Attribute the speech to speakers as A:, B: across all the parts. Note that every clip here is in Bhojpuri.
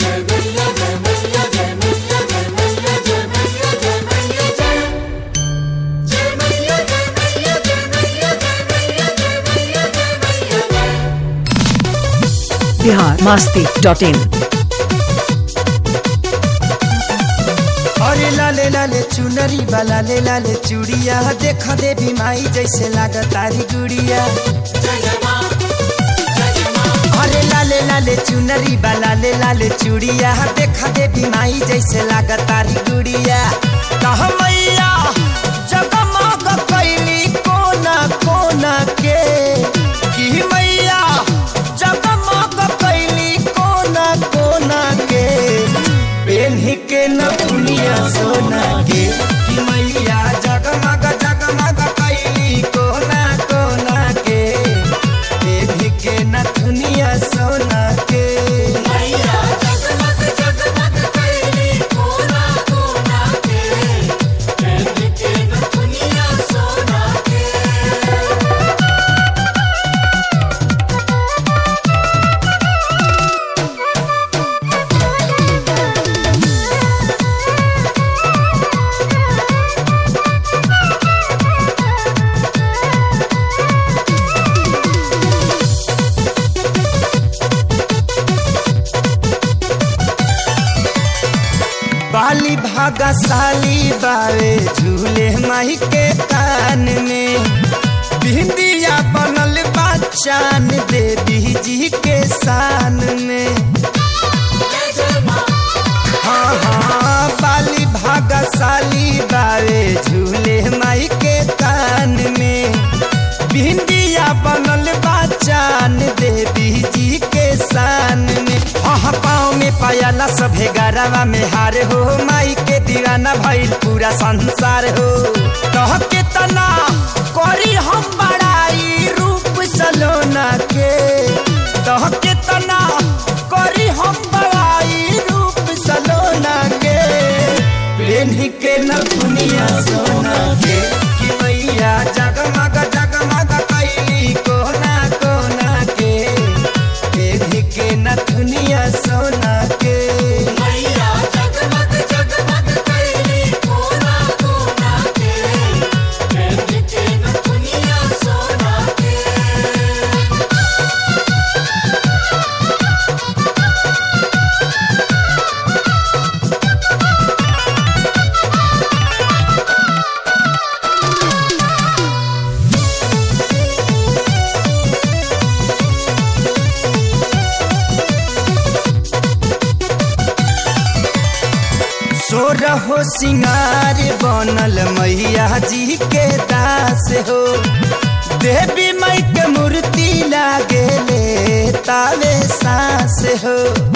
A: बिहार मस्ती डॉट इन
B: अरे लाले लाले चुनरी वाला ले लाले चूड़िया देख देवी माई जैसे लागत तारी गुड़िया अरे लाले लाले चुनरी वाला ले लाले चूड़िया देख देवी माई जैसे लागत तारी गुड़िया कह मैया जगमग कैली कोना कोना के की मैया जगमग कैली कोना कोना के पेन्ही के न दुनिया सोना के कि मैया जगमग जगमग कैली कोना कोना के पेन्ही के न दुनिया सोना के बाली भागा साली बावे झूले माही के कान में बिंदिया बनल बाचान देवी जी के शान में हाँ हाँ बाली भागा साली बावे झूले माई के कान में बिंदिया बनल बाचान देवी जी के शान में हाँ पाँव में पायला सभे गरवा में हार हो माई के दीवाना भइल पूरा संसार हो कह के तना करी हम बड़ाई रूप सलोना के कह के तना करी हम बड़ाई रूप सलोना के प्रेमी के न दुनिया सोना के कि मैया जगमग जगमग कैली कोना कोना के प्रेमी के न दुनिया सोना के सोरहो सिंगार बनल मैया जी के दास हो देवी माई के मूर्ति लागे ले तावे सास हो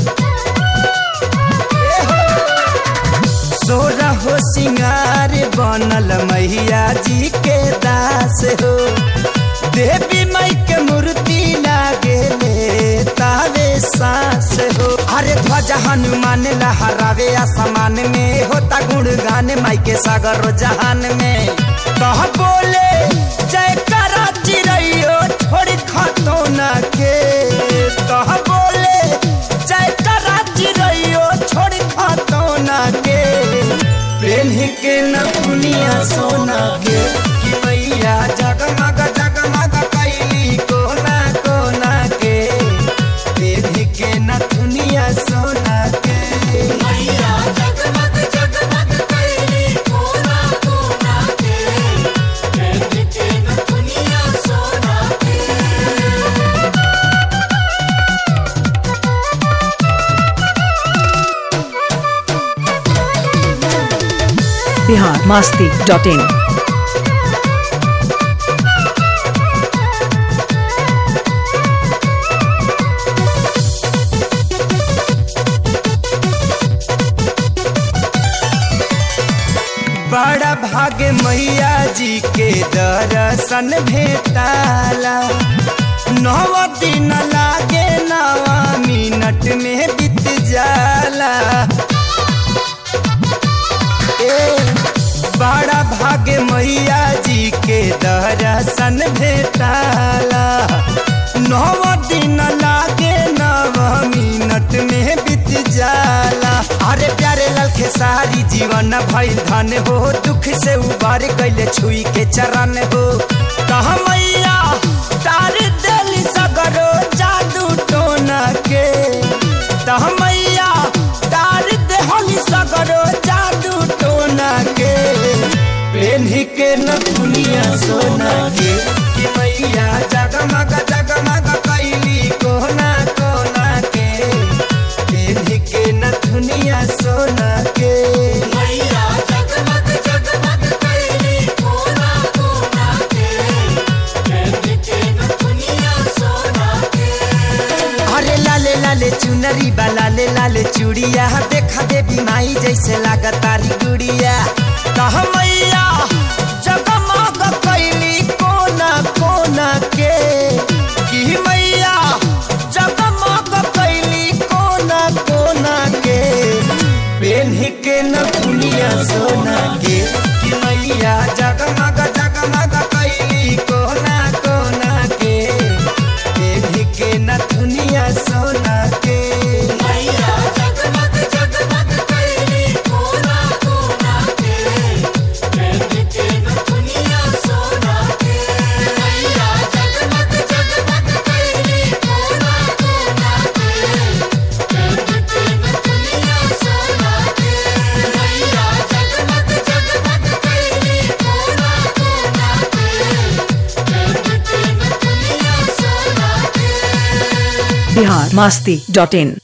B: सोरहो सिंगार बनल मैया जी के दास हो देवी माई के मूर्ति लागे ले तावे सास हो अरे ध्वजा हनुमान लहरावे आसमान में होता गुणगान माई के सागर जहान में कह बोले जय करा चिड़ैयो छोड़ खतो न के कह बोले जय करा चिड़ैयो छोड़ खतो न के प्रेमी के न दुनिया सोना के कि मैया जगमग जगमग कैली कोना कोना के प्रेमी के न दुनिया सोना के
A: बिहार मस्ती डॉट इन
B: बड़ा भाग्य मैया जी के दर्शन भेटाला नव दिन लागे नवा मिनट में बीत जाला ए बड़ा भाग्य मैया जी के दर्शन भेटाला नव दिन लागे नव मिनट में बीत जाला खेसारी जीवन भइल धन हो दुख से उबार कैले छुई के चरण हो कह मैया तार दिल सगरो जादू टोना के तह मैया तार देहली सगरो जादू टोना के पेन्ही के न दुनिया सोना के कि मैया जगमग जगमग कैली कोना कोना के पेन्ही के न दुनिया सोना के
C: मैया जगमग जगमग कैली कोना कोना के कहने के न दुनिया सोना के
B: अरे लाले लाले चुनरी बा लाले लाले चूड़िया देखा देवी माई जैसे लागतारी गुड़िया कह मैया जगमग कैली कोना कोना के कि मैया जगमग कैली कोना कोना के पेन्ही के न दुनिया सोना के कि मैया जगमग जगमग कैली कोना कोना के पेन्ही के न दुनिया सोना के
C: मैया जगमग जगमग कैली कोना कोना के कहने के न दुनिया सोना के मैया जगमग जगमग कैली कोना कोना के कहने के न दुनिया सोना के मैया जगमग जगमग कैली कोना कोना के कहने के न दुनिया सोना के
A: बिहार मस्ती डॉट इन